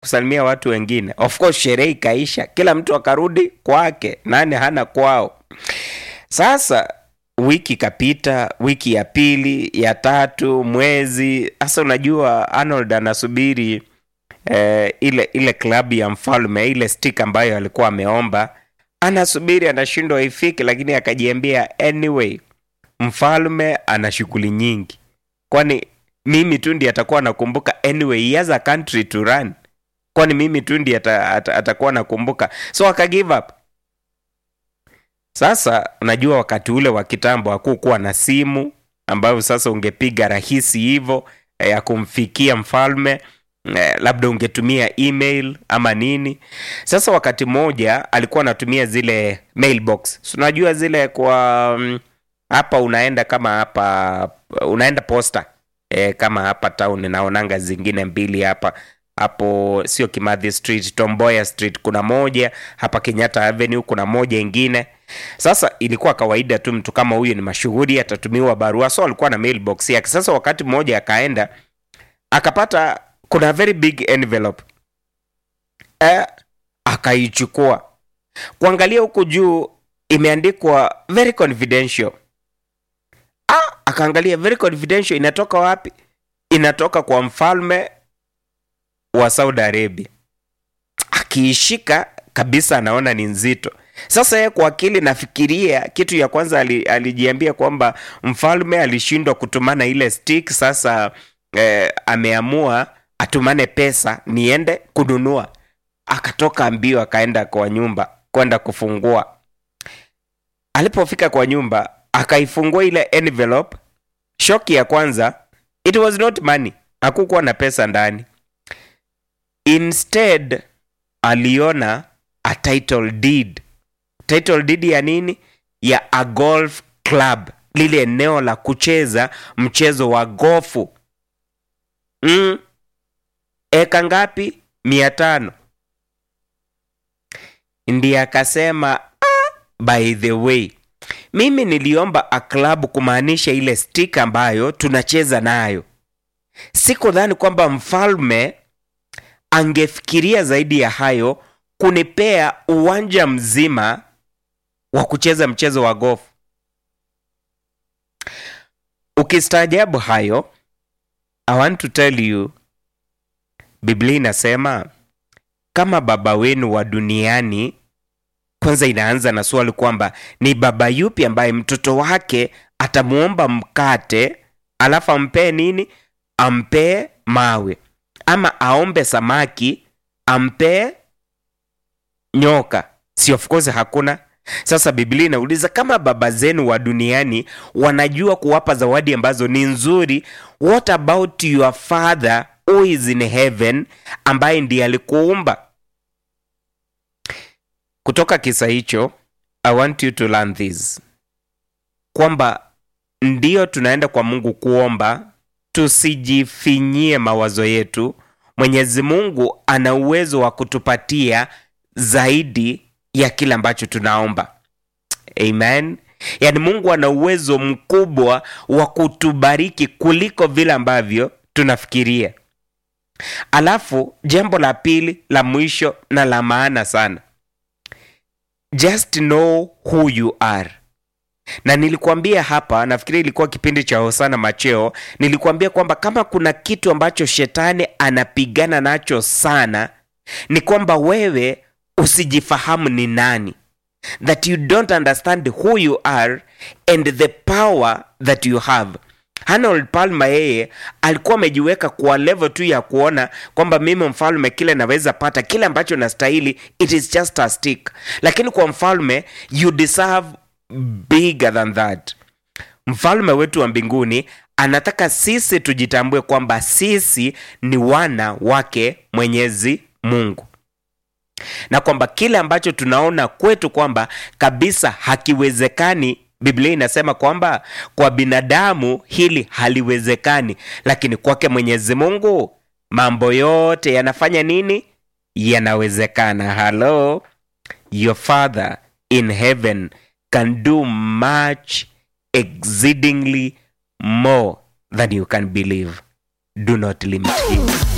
kusalimia watu wengine. Of course sherehe ikaisha, kila mtu akarudi kwake, nani hana kwao. Sasa wiki ikapita, wiki ya pili, ya tatu, mwezi. Sasa unajua Arnold anasubiri eh, ile ile klabu ya mfalme, ile stick ambayo alikuwa ameomba, anasubiri, anashindwa ifike, lakini akajiambia anyway, mfalme ana shughuli nyingi, kwani mimi tu ndiye atakuwa nakumbuka. Anyway, he has a country to run, kwani mimi tu ndiye ata, ata, atakuwa nakumbuka, so aka give up. Sasa unajua wakati ule wa kitambo hakukuwa na simu ambayo sasa ungepiga rahisi hivyo eh, ya kumfikia mfalme eh, labda ungetumia email ama nini. Sasa wakati mmoja alikuwa anatumia zile mailbox, Si unajua zile kwa mm, hapa unaenda kama hapa unaenda posta eh, kama hapa town naonanga zingine mbili hapa hapo sio Kimathi Street, Tomboya Street kuna moja hapa Kenyatta Avenue kuna moja ingine. Sasa ilikuwa kawaida tu mtu kama huyu ni mashuhuri atatumiwa barua, so alikuwa na mailbox yake. Sasa wakati mmoja akaenda akapata kuna very big envelope eh, akaichukua kuangalia huku juu imeandikwa very confidential. Ah, akaangalia very confidential, inatoka wapi? Inatoka kwa mfalme wa Saudi Arabia. Akiishika kabisa anaona ni nzito. Sasa yeye kwa akili nafikiria kitu ya kwanza ali, alijiambia kwamba mfalme alishindwa kutumana ile stick, sasa eh, ameamua atumane pesa niende kununua. Akatoka mbio akaenda kwa nyumba kwenda kufungua. Alipofika kwa nyumba akaifungua ile envelope. Shoki ya kwanza, it was not money, hakukuwa na pesa ndani. Instead aliona a title deed. Title deed ya nini? Ya a golf club, lile eneo la kucheza mchezo wa gofu. Mm. Eka ngapi? mia tano. Ndiye akasema ah, by the way mimi niliomba a club kumaanisha ile stick ambayo tunacheza nayo. Sikudhani kwamba mfalme angefikiria zaidi ya hayo kunipea uwanja mzima wa kucheza mchezo wa golf. Ukistaajabu hayo, I want to tell you, Biblia inasema kama baba wenu wa duniani. Kwanza inaanza na swali kwamba ni baba yupi ambaye mtoto wake atamwomba mkate alafu ampee nini? Ampee mawe ama aombe samaki ampee nyoka? Si of course hakuna. Sasa Biblia inauliza kama baba zenu wa duniani wanajua kuwapa zawadi ambazo ni nzuri, what about your father who is in heaven, ambaye ndiye alikuumba? Kutoka kisa hicho, I want you to learn this, kwamba ndiyo tunaenda kwa Mungu kuomba, tusijifinyie mawazo yetu. Mwenyezi Mungu ana uwezo wa kutupatia zaidi ya kile ambacho tunaomba. Amen. Yaani Mungu ana uwezo mkubwa wa kutubariki kuliko vile ambavyo tunafikiria. Alafu jambo la pili la mwisho na la maana sana, just know who you are. Na nilikuambia hapa, nafikiri ilikuwa kipindi cha Hosana Macheo, nilikuambia kwamba kama kuna kitu ambacho shetani anapigana nacho sana ni kwamba wewe usijifahamu ni nani, that you don't understand who you are and the power that you have. Arnold Palmer yeye alikuwa amejiweka kwa level tu ya kuona kwamba mimi mfalme, kile naweza pata kile ambacho nastahili, it is just a stick, lakini kwa mfalme you deserve bigger than that. Mfalme wetu wa mbinguni anataka sisi tujitambue kwamba sisi ni wana wake Mwenyezi Mungu na kwamba kile ambacho tunaona kwetu kwamba kabisa hakiwezekani, Biblia inasema kwamba kwa binadamu hili haliwezekani, lakini kwake Mwenyezi Mungu mambo yote yanafanya nini? Yanawezekana. Hello, your father in heaven can do much exceedingly more than you can believe. Do not limit him.